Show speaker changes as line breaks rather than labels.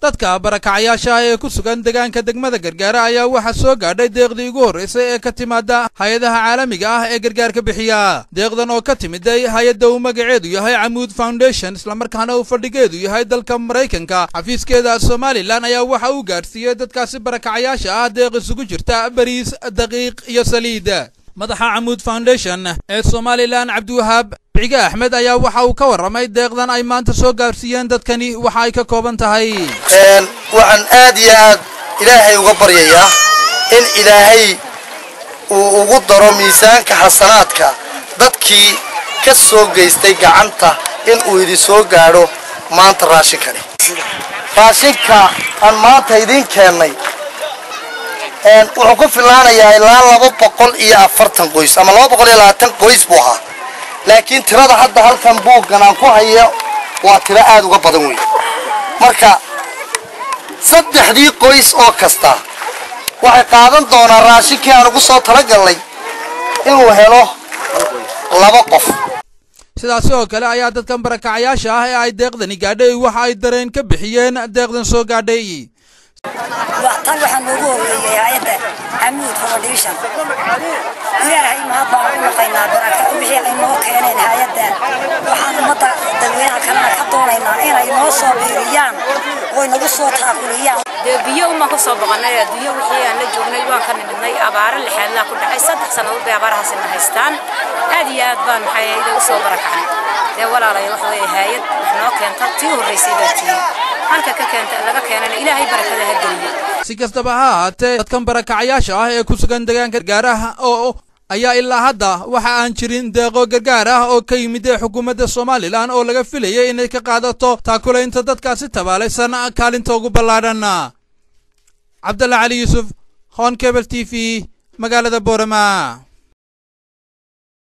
dadka barakacayaasha ah ee ku sugan deegaanka degmada gargaara ayaa waxaa soo gaadhay deeqdii ugu horraysay ee ka timaada hay-adaha caalamiga ah ee gargaarka bixiya deeqdan oo ka timiday hay-adda uu magaceedu yahay camuud foundation islamarkaana uu fadhigeedu yahay dalka maraykanka xafiiskeeda somalilan ayaa waxa uu gaadhsiiyey dadkaasi barakacayaasha ah deeq isugu jirta bariis daqiiq iyo saliid madaxa camuud foundation ee somalilan cabdiwahaab bicige axmed ayaa waxa uu ka warramay deeqdan ay maanta soo gaarsiiyeen dadkani waxa ay ka kooban tahay
waxaan aad iyo aad ilaahay uga baryayaa in ilaahay uu ugu daro miisaanka xasanaadka dadkii ka soo geystay gacanta in uu idin soo gaadho maanta raashinkani raashinka aan maanta idiin keennay wuxuu ku filaanayaa ilaa laba boqol iyo afartan qoys ama laba boqol iyo labaatan qoys buu ahaa laakiin tirada hadda halkan buuggan aan ku hayo waa tiro aada uga badan wey marka saddexdii qoys oo kasta waxay qaadan doonaa raashinkii aan ugu soo talagalnay inuu helo laba qof
sidaasi oo kale ayaa dadkan barakacayaasha ah ee ay deeqdani gaadhay waxa ay dareen ka bixiyeen deeqdan soo gaadhay
tan waxaa noogu horeeyey hay-adda camuud foundation ilaahay mahad baan u naqaynaa baraka wixii ay noo keeneen hay-adda waxaan ummadda dadweynaha kalena ka doonaynaa inay noo soo biiriyaan oy nagu soo taakuliyaan
dee biyo umaan ka soo boqonnay adduunyo wixii aan la joognay waan ka nimidnay abaaro lixaadlaa ku dhacay saddex sannadood bay abaarahaasina haystaan aad iyo aad baan maxay ahayd u soo barakacnay dee walaalay waxa weeye hay-ad wax noo keenta tii horraysay baa tiyey halka ka keenta laga keenana ilaahay barakada ha geliyo
si kastaba ha ahaatee dadkan barakacayaasha ah ee ku sugan deegaanka gargaaraha oo ayaa ilaa hadda waxa aan jirin deeqo gargaar ah oo ka yimid ee xukuumadda somalilan oo laga filayay inay ka qaadato taakulaynta dadkaasi tabaalaysan kaalinta ugu ballaadhan cabdalla cali yuusuf hon cable t v magaalada boorama